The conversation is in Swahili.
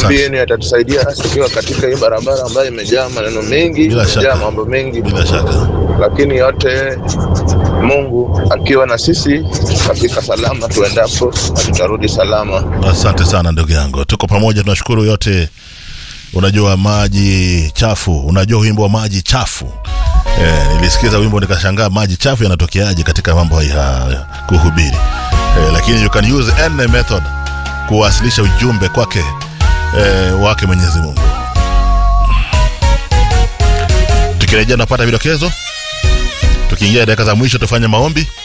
maombi yenu yatatusaidia tukiwa katika hii barabara ambayo imejaa maneno mengi Bila shaka. imejaa mambo mengi bila shaka lakini yote mungu akiwa na sisi tutafika salama tuendapo na tutarudi salama asante sana ndugu yangu tuko pamoja tunashukuru yote unajua maji chafu unajua wimbo wa maji chafu eh, nilisikiza wimbo nikashangaa maji chafu yanatokeaje katika mambo ya kuhubiri eh, lakini you can use any method kuwasilisha ujumbe kwake eh, wake mwenyezi mungu tukirejea tunapata vidokezo tukiingia dakika za mwisho tufanye maombi